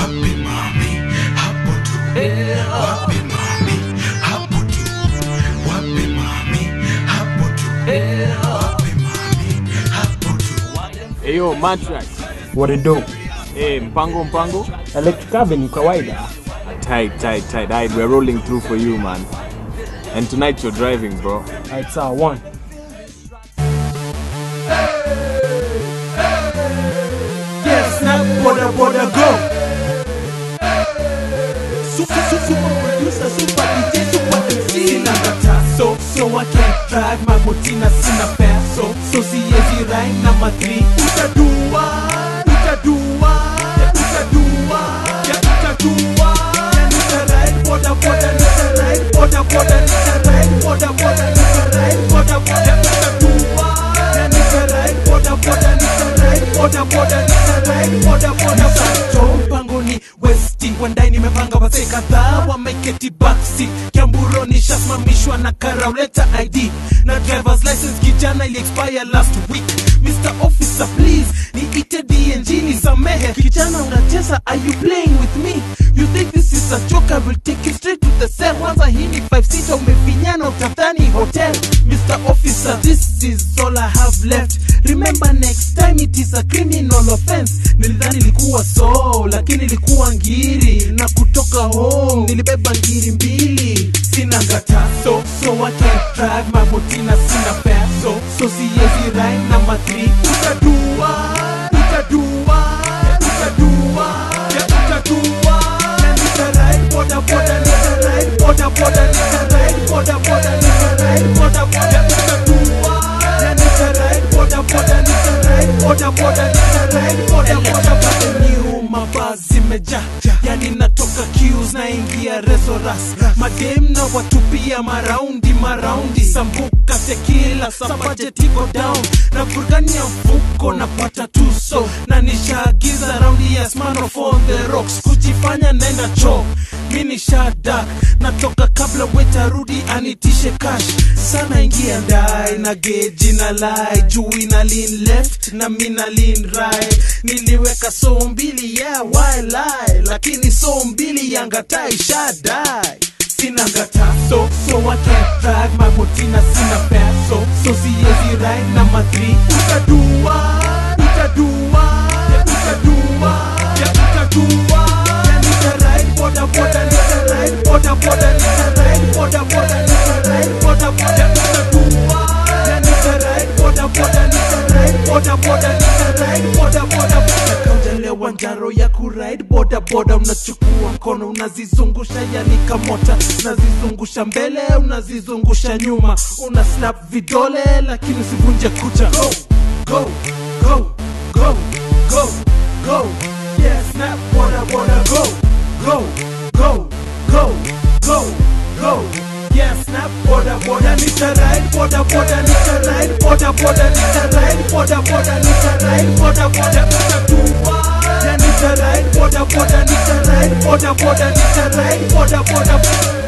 wapi mami hapo tu wapi mami hapo tu wapi mami hapo tu wapi mami hapo tu Eyo Matrax. What it do? Eh, mpango mpango. Electric Avenue kawaida. Tight, tight, tight. Alright, we're rolling through for you, man. And tonight you're driving, bro. Alright, sawa one. Yes, now boda boda go. Super, super, super producer, super DJ, super MC. Sina kata, so, so I can't drive my motina, sina fare, so, so siezi rhyme na matri. Utadua, utadua, utadua, ya utadua. Ya nita ride boda boda, nita ride boda boda, nita ride boda boda, nita ride boda boda, utadua. Ya nita ride boda boda, nita ride boda boda, nita ride boda boda. Sancho mpangoni westi wandai nimepanga wazee kadhaa wameketi backseat kiamburo nishasimamishwa na karauleta id na drivers license kijana ili expire last week mr officer please niite dng nisamehe kijana unacheza are you playing with me you think this is a joke i will take you straight to the cell kwanza hii ni 5 sita umefinyana utadhani hotel mr officer this is all i have left remember next time it is a criminal offense nilidhani ilikuwa so lakini ilikuwa ngiri na kutoka home nilibeba ngiri mbili sina ngata so so I can't drive my motina sina fare so so siezi rhyme na matri utadua utadua utadua ya utadua na nitaride boda boda nitaride boda boda nitaride boda boda nitaride boda boda utadua na nitaride boda boda nitaride boda boda nitaride boda boda boda new mavazi meja yani natoka cues naingia resoras madem na watupia maraundi maraundi sambuka tekila sabajetiko down na burgania mfuko napata tuso na nishaagiza raundi ya Smirnoff on the rocks kujifanya nenda cho mi nishadak natoka kabla wetarudi anitishe cash sana ingia ndai na geji na lai juu ina lean left na mina lean right niliweka so mbili yeah why lie lakini so mbili yangatai shadai sina ngata so so I can't drive my motina sina fare so so siezi ride na matri utadua utadua ya utadua ya utadua ya nitaride boda boda nitaride boda boda nitaride boda boda nitaride boda boda utadua ya nitaride boda boda nitaride boda boda nitaride boda boda nakaujalewa njaro ya kuride boda boda unachukua mkono unazizungusha yani kamota unazizungusha mbele unazizungusha nyuma una snap vidole lakini usivunje kucha go go go go go go yeah snap boda boda go go go go go go yeah snap boda boda nitaride boda boda nitaride boda boda nitaride boda boda nitaride boda boda utatua yeah nitaride boda boda nitaride boda boda nitaride boda boda